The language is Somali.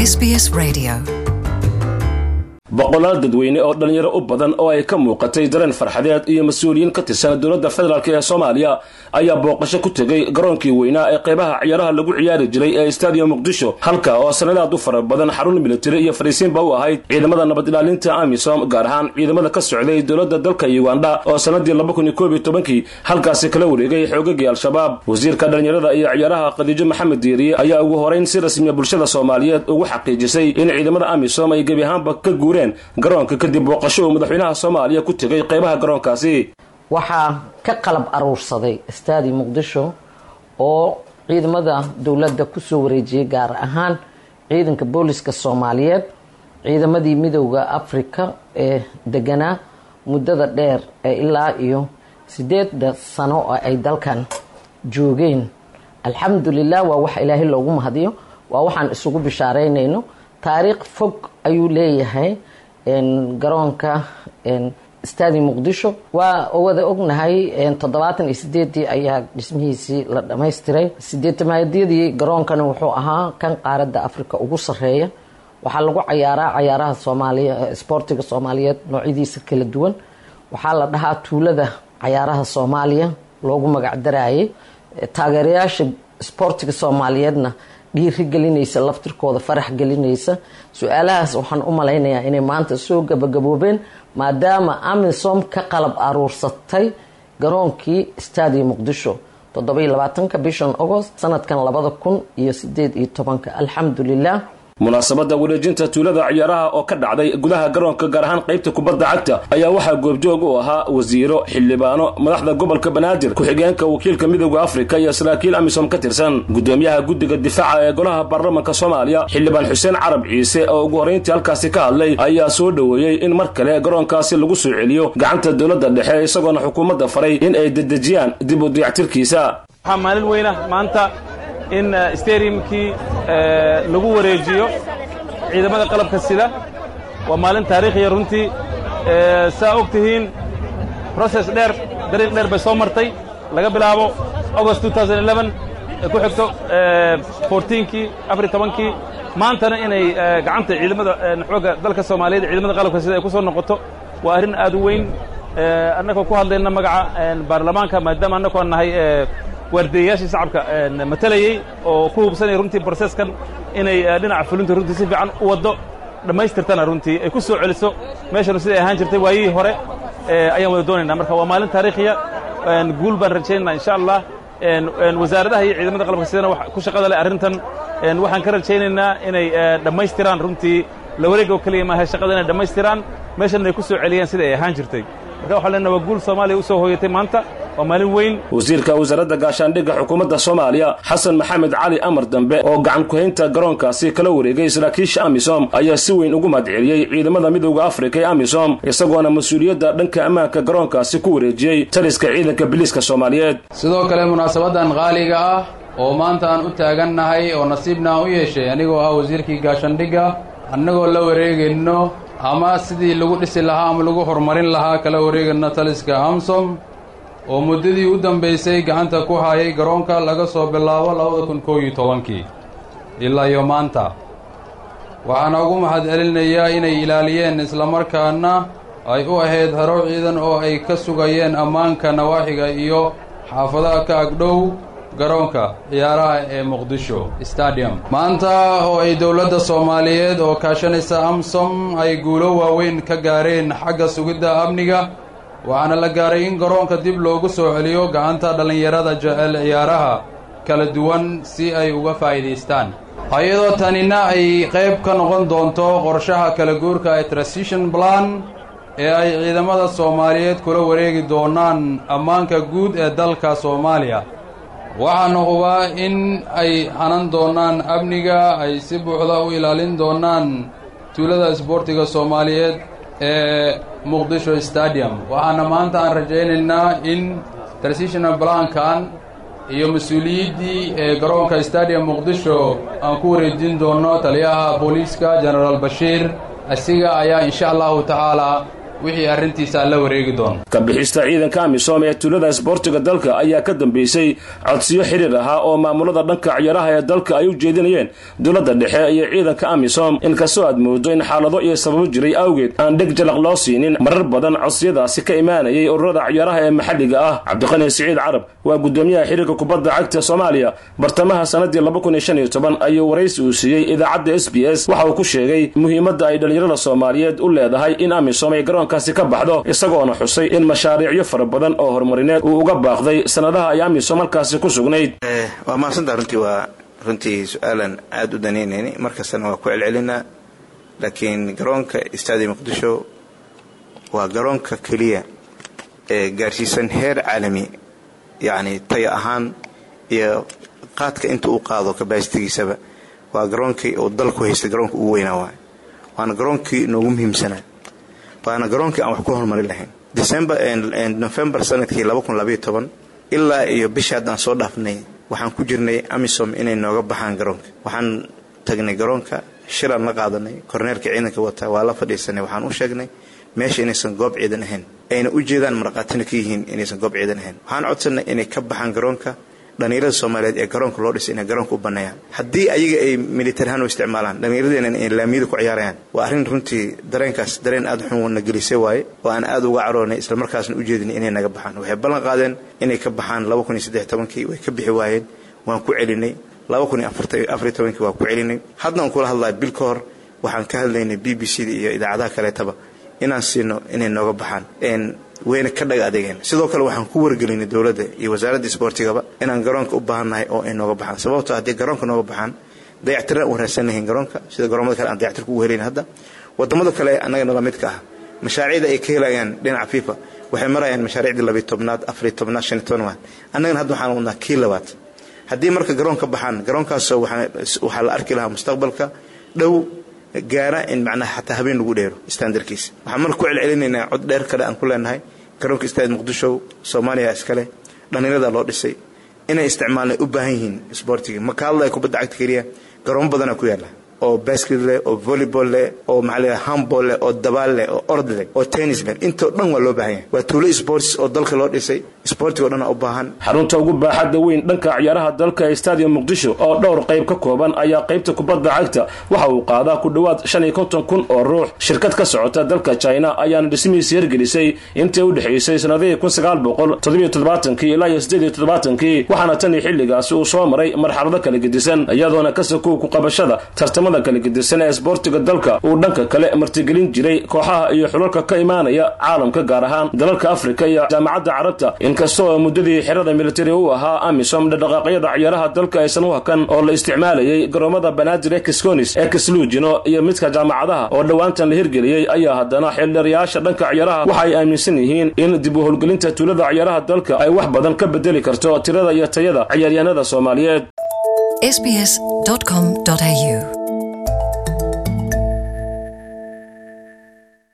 SBS Radio. boqolaal dadweyne oo dhallinyaro u badan oo ay ka muuqatay dareen farxadeed iyo mas-uuliyiin ka tirsan dowladda federaalk ee soomaaliya ayaa booqasho ku tegey garoonkii weynaa ee qaybaha ciyaaraha lagu ciyaari jiray ee stadium muqdisho halka oo sanadaad u fara badan xarun militari iyo fariisiinba u ahayd ciidamada nabad ilaalinta amisom gaar ahaan ciidamada ka socday dowladda dalka uganda oo sanadii laba kun iyo koob iyo tobankii halkaasi kala wareegay xoogagii al-shabaab wasiirka dhallinyarada iyo ciyaaraha khadiijo maxamed diiriye ayaa ugu horeyn si rasmiya bulshada soomaaliyeed ugu xaqiijisay in ciidamada amisom ay gebi ahaanba ka guureen garoonka kadib booqasho uu madaxweynaha soomaaliya ku tegay qaybaha garoonkaasi waxaa ka qalab aruursaday staadi muqdisho oo ciidamada dowladda kusoo wareejiyay gaar ahaan ciidanka booliska soomaaliyeed ciidamadii midowda africa ee deganaa muddada dheer ee ilaa iyo sideeda sano oo ay dalkan joogeen alxamdulilah waa wax ilaahay loogu mahadiyo waa waxaan isugu bishaareynayno taariikh fog ayuu leeyahay garoonka stadi muqdisho waa wada ognahay toddobaatan iyo sideedii ayaa dhismihiisii la dhamaystiray sideetamaadiyadii garoonkana wuxuu ahaa kan qaaradda africa ugu sareeya waxaa lagu cayaaraa cayaaraha soomaaliya sboortiga soomaaliyeed noocyadiisa kala duwan waxaa la dhahaa tuulada cayaaraha soomaaliya loogu magacdarayay taageerayaasha sboortiga soomaaliyeedna dhiiri gelinaysa laftirkooda farax gelinaysa su-aalahaas waxaan u malaynayaa inay maanta soo gabagaboobeen maadaama amisom ka qalab aruursatay garoonkii stadi muqdisho toddobiyo labaatanka bishan agost sanadkan labada kun iyo sideed iyo tobanka alxamdulilah munaasabadda wareejinta tuulada ciyaaraha oo ka dhacday gudaha garoonka gaar ahaan qaybta kubadda cagta ayaa waxaa goobjoog u ahaa wasiiro xildhibaano madaxda gobolka banaadir ku-xigeenka wakiilka midowda afrika iyo saraakiil amisom ka tirsan gudoomiyaha guddiga difaaca ee golaha baarlamanka soomaaliya xildhibaan xuseen carab ciise oo ugu horrayntii halkaasi ka hadlay ayaa soo dhoweeyey in mar kale garoonkaasi lagu soo celiyo gacanta dowladda dhexe isagoona xukuumadda faray in ay dedejiyaan dib u dayactirkiisa waxaa maalin weyna maanta in stadiumkii lagu wareejiyo ciidamada qalabka sida waa maalin taariikhiya runtii saa og tihiin process dheer dariiq dheer bay soo martay laga bilaabo august ku xigto kii afar tobankii maantana inay gacanta ciidamada xoogga dalka soomaaliyeed ciidamada qalabka sida ay ku soo noqoto waa arrin aad u weyn annagoo ku hadlayna magaca baarlamaanka maadaama annagoo nahay waardeeyayaashii shacabka matalayey oo ku hubsanaya runtii broseskan inay dhinaca fulinta runtii si fiican u waddo dhammaystirtana runtii ay ku soo celiso meeshanu siday ahaan jirtay waayihii hore ayaan wada doonaynaa marka waa maalin taariikhiya guul baan rajaynaa insha allah wasaaradaha iyo ciidamada qalabka sidana ku shaqada leh arrintan waxaan ka rajaynaynaa inay dhammaystiraan runtii la wareega oo keliya maaha shaqada inay dhammaystiraan meeshan ay ku soo celiyaan sida ay ahaan jirtay marka waxaan leenaha waa guul soomaaliya u soo hooyatay maanta waa maalin weyn wasiirka wasaaradda gaashaandhigga xukuumadda soomaaliya xasan maxamed cali amar dambe oo gacan ku-haynta garoonkaasi kala wareegay saraakiisha amisom ayaa si weyn ugu mahadceliyey ciidamada midowda afrika ee amisom isagoona mas-uuliyadda dhanka ammaanka garoonkaasi ku wareejiyey taliska ciidanka biliiska soomaaliyeed sidoo kale munaasabadan qaaliga ah oo maanta aan u taagannahay oo nasiibna aan u yeeshay anigoo ah wasiirkii gaashaandhigga annagoo la wareegayno ama sidii lagu dhisi lahaa ama lagu horumarin lahaa kala wareegayno taliska amsom oo muddadii u dambaysay gacanta ku hayay garoonka laga soo bilaabo labada kun koob iyo tobankii ilaa iyo maanta waxaana ugu mahadcelinayaa inay ilaaliyeen islamarkaana ay u ahayd haro ciidan oo ay ka sugayeen ammaanka nawaaxiga iyo xaafadaha ka agdhow garoonka ciyaaraha ee muqdisho stadium maanta oo ay dowladda soomaaliyeed oo kaashanaysa amsom ay guulo waaweyn ka gaareen xagga sugidda amniga waxaana la gaaray in garoonka dib loogu soo celiyo gacanta dhallinyarada jecel ciyaaraha kala duwan si ay uga faa'iidaystaan iyadoo tanina ay qayb ka noqon doonto qorshaha kala guurka ee transition plan ee ay ciidamada soomaaliyeed kula wareegi doonaan ammaanka guud ee dalka soomaaliya waxaana hubaa in ay hanan doonaan amniga ay si buuxda u ilaalin doonaan tuulada isboortiga soomaaliyeed ee muqdisho stadium waxaana maanta aan rajaynaynaa in transitional blankan iyo mas-uuliyiddii ee garoonka stadium muqdisho aan ku wareejin doono taliyaha booliiska genaraal bashiir asiga ayaa insha allahu tacaalaa wixii arrintiisa la wareegi doono ka bixista ciidanka amisom ee tuulada isboortiga dalka ayaa ka dambeysay codsiyo xiriir ahaa oo maamulada dhanka ciyaaraha ee dalka ay u jeedinayeen dowladda dhexe iyo ciidanka amisom inkastoo aad moodo in xaalado iyo sababo jiray awgeed aan dheg jalaq loo siinin marar badan codsiyadaasi ka imaanayay ururada ciyaaraha ee maxalliga ah cabdiqani siciid carab waa gudoomiyaha xiriirka kubadda cagta soomaaliya bartamaha sanadii ayuu waraysi uu siiyey idaacadda s b s waxa uu ku sheegay muhiimadda ay dhallinyarada soomaaliyeed u leedahay in amisom ay garoonkaasi ka baxdo isagoona xusay in mashaariicyo fara badan oo horumarineed uu uga baaqday sanadaha ay amisom halkaasi ku sugnayd waa mahadsantaa runtii waa runtii su-aalan aada u danaynayni markastana waa ku celcelinaa laakiin garoonka istaadi muqdisho waa garoonka keliya ee gaarsiisan heer caalami yacni taya ahaan iyo qaadka inta uu qaado kabasitigiisaba waa garoonkii uu dalku haystay garoonka ugu weynaa waay waana garoonkii noogu muhiimsanaa waana garoonkii aan wax ku horumari lahayn december november sanadkii ilaa iyo bishii haddaan soo dhaafnay waxaan ku jirnay amisom inay nooga baxaan garoonka waxaan tagnay garoonka shiraan la qaadanay korneerka ciidanka wata waa la fadhiisanay waxaan u sheegnay meesha inaysan goob ciidan ahayn ayna u jeedaan marqaatina ka yihiin inaysan goob ciidan ahayn waxaan codsanay inay ka baxaan garoonka dhallinyarada soomaaliyeed ee garoonka loo dhisay inay garoonka u banneeyaan haddii ayaga ay militarihaan u isticmaalaan dhallinyaradeenna ay laamiyada ku ciyaarayaan waa arrin runtii dareenkaas dareen aada xun na gelisay waaye oo aan aada uga caroonay islamarkaasna u jeedinay inay naga baxaan waxay ballan qaadeen inay ka baxaan kii way ka bixi waayeen waan ku celinay kii waan ku celinay hadda aan kula hadlaya bil ka hor waxaan ka hadlaynay b b c da iyo idaacadaha kaleetaba inaan siino inay nooga baxaan wayna ka dhaga adeegeen sidoo kale waxaan ku wargelinay dowladda iyo wasaaradda isboortigaba inaan garoonka u baahannahay oo ay nooga baxaan sababto haddii garoonka nooga baxaan dayactiraan u raadsan lahayn garoonka sida garoomada kale aan dayactirka ugu helayn hadda wadamada kale annaga nala midka ah mashaariicda ay ka helayaan dhinaca fifa waxay marayaan mashaariicdii labiy tobnaad afariy tobnaad shan iyo tobnaad annagana hadda waxaan wadnaa kii labaad haddii marka garoon ka baxaan garoonkaasoo waxaa la arki lahaa mustaqbalka dhow gaara in macnaha xataa habeen lagu dheero standarkiisa waxaan marka ku celcelinaynaa cod dheer kale aan ku leenahay garoonka istaad muqdisho soomaaliya iskale dhallinyarada loo dhisay inay isticmaalnay u baahan yihiin isboortiga ma ka hadlaya kubadda cagta keliya garoomo badanaa ku yaalla oo basket leh oo volleyball leh oo maxaa la handball leh oo dabaal leh oo ord leh oo tennis leh intoo dhan waa loo baahan yahay waa tuulo sports oo dalka loo dhisay sportiga o dhan u baahan xarunta ugu baaxadda weyn dhanka ciyaaraha dalka ee stadium muqdisho oo dhowr qayb ka kooban ayaa qaybta kubadda cagta waxa uu qaadaa ku dhowaad shan iyo konton kun oo ruux shirkad ka socota dalka china ayaana dhismihiisa hirgelisay intii u dhexaysay sanadihii kun sagaal boqol toddobiyo toddobaatankii ilaa iyo siddeed iyo toddobaatankii waxaana tan iyo xilligaasi uu soo maray marxalado kala gedisan iyadoona ka sakow ku qabashada tartamada kala gedisan ee isboortiga dalka uu dhanka kale martigelin jiray kooxaha iyo xulalka ka imaanaya caalamka gaar ahaan dalalka afrika iyo jaamacadda carabta inkastoo muddadii xerada militari u ahaa amisom dhaqdhaqaaqyada ciyaaraha dalka aysan u hakan oo la isticmaalayay garoomada banaadir ee kisconis ee kislugino iyo midka jaamacadaha oo dhowaantan la hirgeliyey ayaa haddana xildhariyaasha dhanka ciyaaraha waxa ay aaminsan yihiin in dib u howlgelinta tuulada ciyaaraha dalka ay wax badan ka bedeli karto tirada iyo tayada ciyaaryahanada soomaaliyeed sbs.com.au